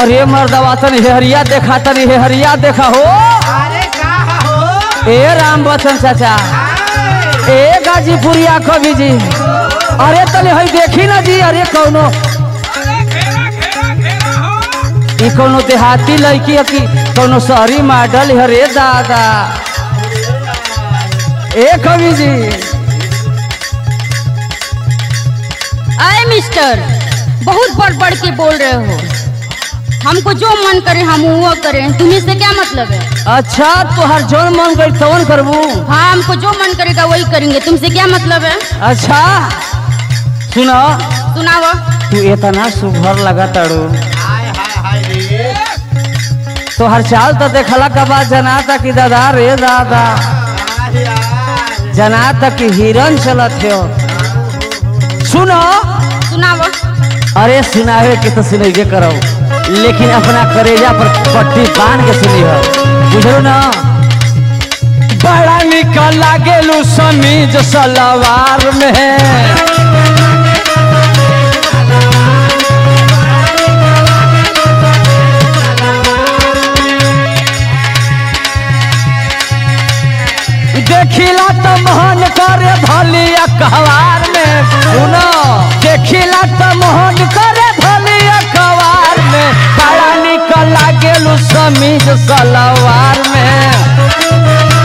अरे मर्दवा तनी हेहरिया देखा तनी हेहरिया देखा हो अरे का हो ए राम बच्चन चाचा ए गाजीपुरिया कवि जी अरे तनी हई देखी ना जी अरे कौनो ई कौनो देहाती लड़की है कि कौनो शहरी मॉडल है रे दादा ए कवि जी आए मिस्टर बहुत बढ़ बढ़ के बोल रहे हो हमको जो मन करे हम वो करें तुम्हें से क्या मतलब है अच्छा तोहर जौन मन गई तवन करबू हाँ हमको जो मन करेगा वही करेंगे तुमसे क्या मतलब है अच्छा सुनो सुनाओ तू इतना सुघर लगा ताड़ू हाय हाय हाय रे तोहर चाल तो देखला के बाद जनाता कि दादा रे दादा हाय यार जनाता कि हिरन चलत हो सुनो सुनाओ अरे सुनावे के तो सुनैबे करो लेकिन अपना करेजा पर पट्टी बांध के सुनी हो बुझलो ना बड़ा निकल लागेलू समीज सलवार में देखिला तो मोहन करे भलिया कहवार में सुनो देखिला तो मोहन करे भलिया कहवार में बड़ा निकल लागेलू समीज सलवार में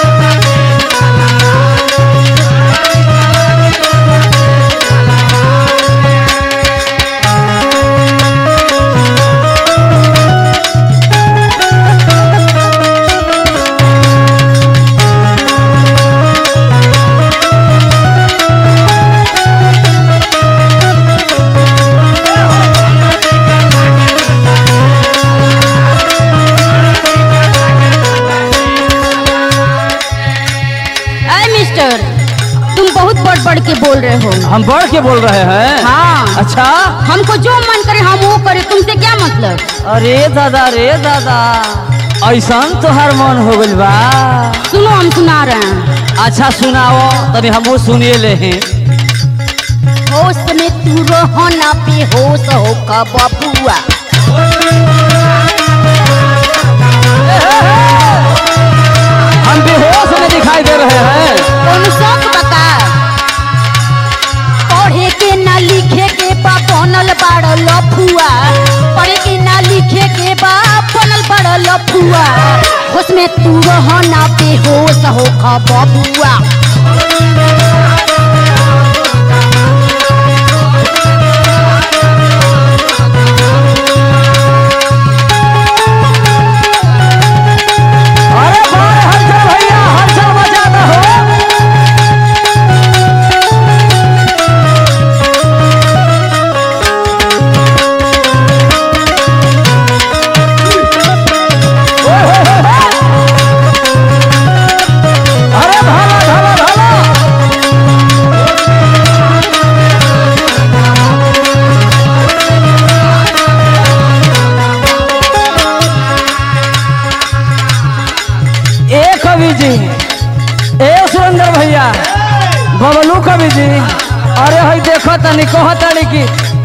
आए मिस्टर तुम बहुत बढ़ बढ़ के बोल रहे हो हम बढ़ के बोल रहे हैं हाँ अच्छा हमको जो मन करे हम वो करें तुमसे क्या मतलब अरे दादा रे दादा ऐसा तोहर मन हो गइल बा सुनो हम सुना रहे हैं अच्छा सुनाओ तनी हमहू सुनिए ले हैं होश में तू रहो ना बेहोश हो का बबुआ हम बेहोश में दिखाई दे रहे हैं कौन शौक बता पढ़े के ना लिखे के बा बनल बाड़ लफुआ पढ़े के ना लिखे के बा बनल बाड़ लफुआ होश में तू रहो ना बेहोश हो का बबुआ अरे बारे हलचल भैया हलचल मचा दो हो ओए होए होए होए। अरे भाला भाला भाला ए कवि जी ए सुरेंद्र भैया बबलू कवि जी अरे हई देखो तनी कह तनी कि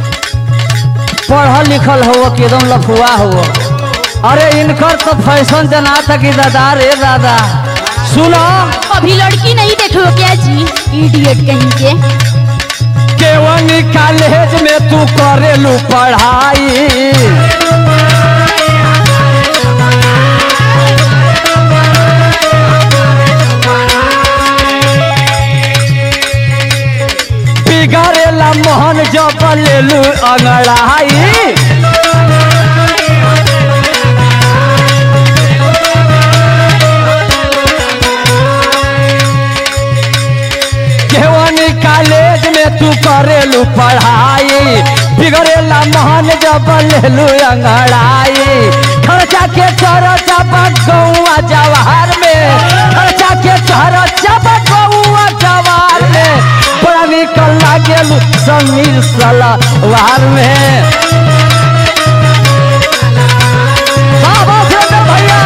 पढ़ल लिखल हो कि एकदम लफुआ हो अरे इनकर तो फैशन जना था कि दादा रे दादा सुनो अभी लड़की नहीं देख लो क्या जी इडियट कहीं के केवनी कॉलेज में तू करेलू पढ़ाई बिगड़ेला मोहन जब लेलू अंगड़ाई केवनी कॉलेज में तू करेलू पढ़ाई बिगड़ेला मोहन जब लेलू अंगड़ाई खर्चा के चरचा गौआ जवाहर में खर्चा के चरचा गौआ जवाहर में बड़ा निकल लागेलू समीर सलवार में बाबा सुरेंद्र भैया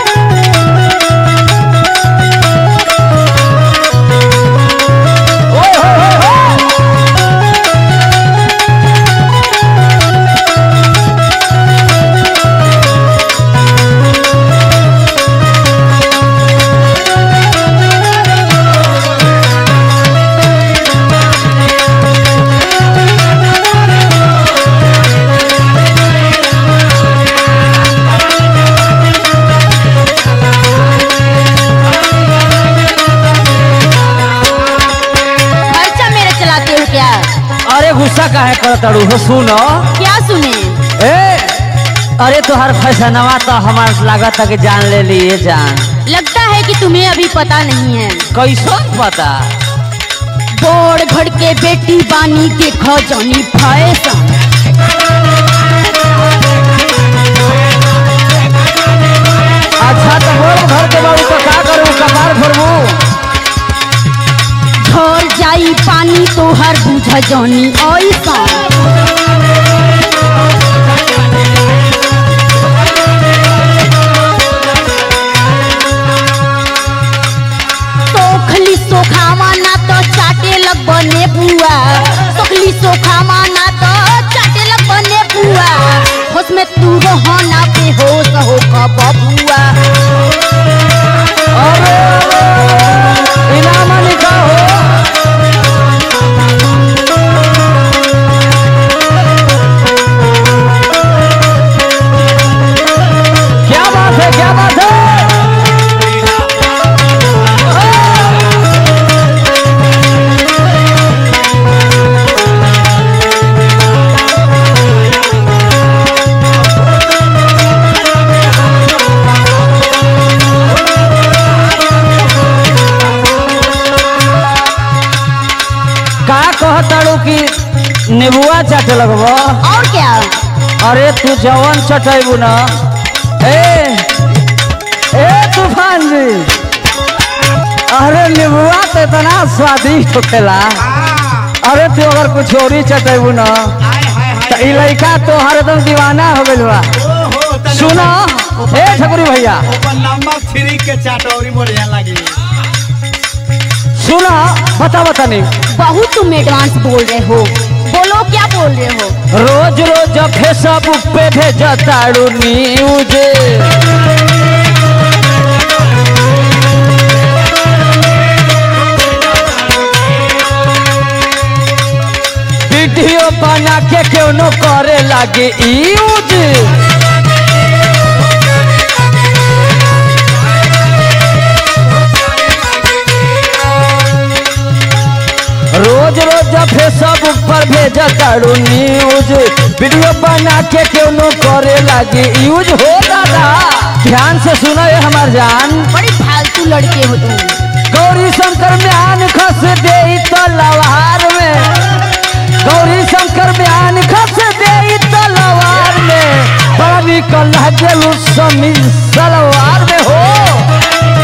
ओए काहे करत अड़ू हो सुनो क्या सुने ए अरे तोहर फैसनवा तो हमार लागत है कि जान ले लिए जान लगता है कि तुम्हें अभी पता नहीं है कैसो पता बोर घर के बेटी बानी देखो जनी फैशन अच्छा तो बोल घर के बाबू तो का करू कपार भरबू झर जाई पानी तोहर बुझ जनी ऐसा सोखली सोखावा ना तो चाटे लग बने बुआ सोखली सोखावा ना तो चाटे लग बने बुआ होश में तू रहो ना बेहोश हो कब बुआ अरे इनाम लिखा हो क्या बात है क्या बात है का कहताड़ू कि नेबुआ चाटे लगबो और क्या अरे तू जवन चटेबू ना ए ए तूफान जी अरे नेबुआ तो इतना स्वादिष्ट होखेला अरे तू अगर कुछ और ही चटेबू ना हाय हाय तो हाय ई लड़का तो हरदम दीवाना हो गइल बा ओहो तने सुनो ए ठकुरी भैया ऊपर नमक फ्री के चाटौरी बढ़िया लगी सुनो बता बता नहीं बहुत तुम एडवांस बोल रहे हो बोलो क्या बोल रहे हो रोज रोज फेसबुक पे भेजा ताड़ू न्यूज वीडियो बना के क्यों न करे लागे यूज रोज रोज फेसबुक पर भेजा ताड़ू न्यूज वीडियो बना के क्यों न करे लागे यूज हो दादा ध्यान से सुनो ये हमार जान बड़े फालतू लड़के हो तुम गौरी शंकर म्यान खस दे तलवार में गौरी शंकर म्यान खस दे तलवार में बड़ा निकल गेलू समी सलवार में हो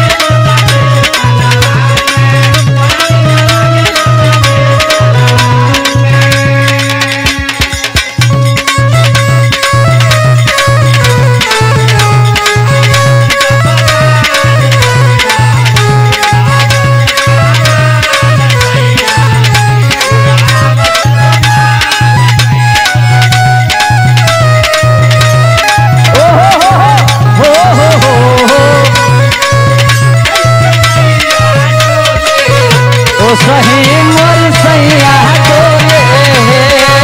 ओ हो हो हो हो हो हो हो ओ सही मोर सैया डोले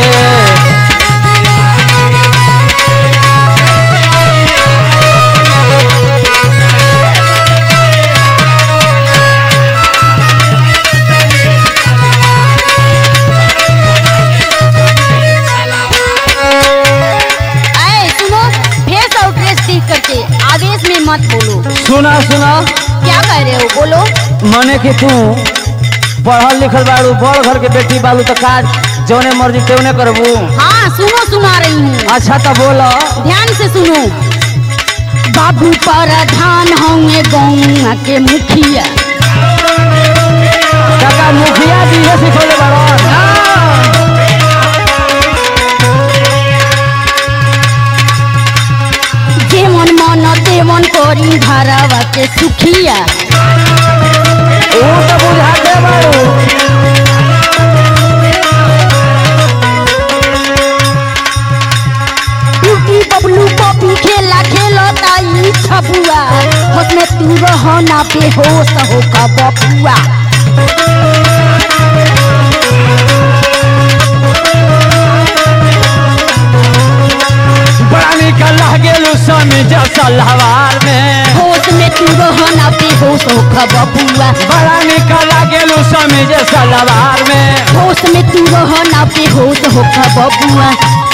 ऐ सुनो फेस और ड्रेस देख करके आवेश में मत बोलो सुना सुना क्या कह रहे हो बोलो मने कि तू पढ़ल लिखल बाड़ू बड़ घर के बेटी बालू तो काज जौने मर्जी तेवने करबू हाँ सुनो सुना रही हूँ अच्छा तो बोलो ध्यान से सुनो बाबू प्रधान होंगे गौवा के मुखिया काका मुखिया जी है सिखोले बाड़न जेमन मन तेमन करी घरवा के सुखिया ऊ तो बुझाते बाड़ू टूटी बबलू पपी खेला खेलो ताई छबुआ उसमें तू रहो ना बेहोश हो का बपुआ बड़ा निकल लागेलू समीज सलवार में होश में तू रहना बेहोश हो बबुआ बड़ा निक लागेलू समीज सलवार में होश में तू रहना बेहोश हो बबुआ